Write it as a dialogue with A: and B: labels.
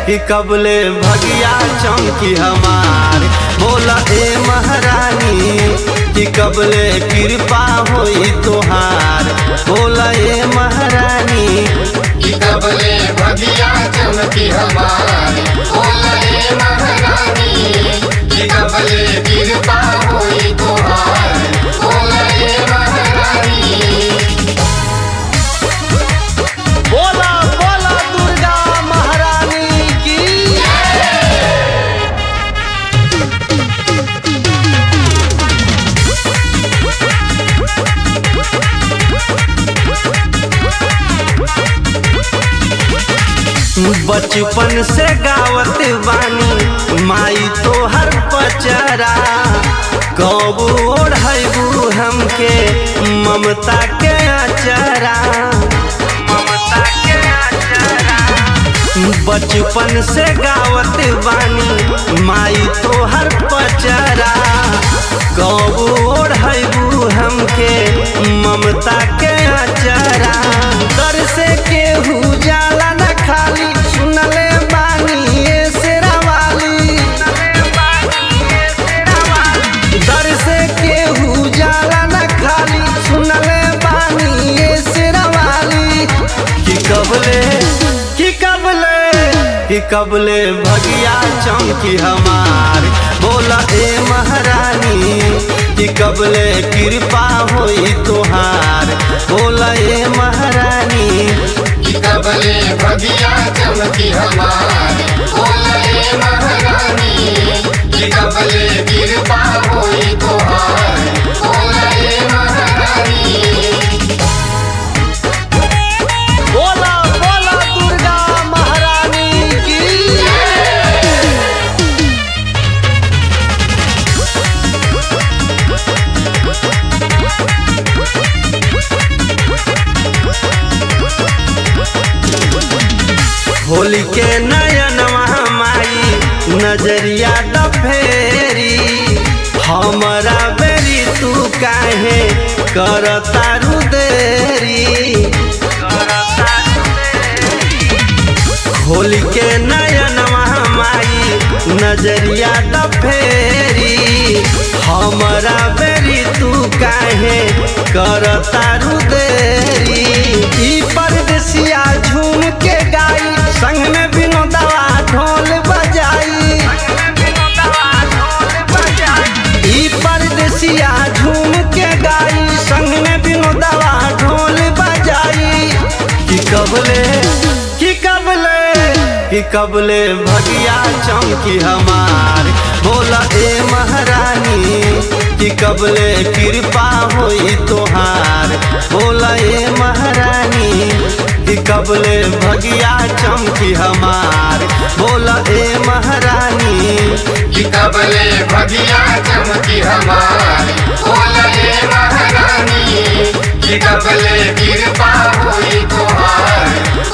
A: कि कबले भगिया चमकी हमार बोला ए महारानी कि कबले कृपा होई तोहार बोला ए महारानी
B: कि कबले भगिया चमकी हमारी बोले महारानी कि कबले कृपा होई तोहार बोले महारानी
A: बोला बोला दुर्गा महारानी की बचपन से गावत बानी माई तोहर पचरा कब ओढ़बू हमके ममता के अचरा ममता के अचरा बचपन से गावत बानी माई तोहर पचरा कब ओढ़बू हमके ममता के अचरा दर से केहू जाला न खाली सुनले बानी ए शेरा वाली दर से केहू जाला न खाली सुनले बानी ए शेरा वाली कि कबले कि कबले कि कबले भगिया चमकी हमार बोला ए महारानी कि कबले कृपा होई तोहार बोला ए महारानी
B: कि कबले भगिया चमकी हमारी बोले महारानी कि कबले कृपा होई तोहार बोले महारानी
A: बोला बोला दुर्गा महारानी की होली के नयन माई नजरिया द फेरी हमरा बेरी तू काहे करतारू देरी होली के नयन माई नजरिया द फेरी हमरा बेरी तू काहे करतारू देरी ई परदेसिया झूम के गाई संग में विनोदवा ढोल बजाई ई परदेसिया झूम के गाई संग में विनोदवा ढोल बजाई कि कबले कि कबले कि कबले भगिया चमकी हमार बोला ए महारानी कि कबले कृपा होई तोहार बोला ए महारानी कि कबले भगिया चमकी हमार बोला ए महारानी
B: कि कबले भगिया चमकी हमारी बोले महारानी कि कबले कृपा हुई तोहार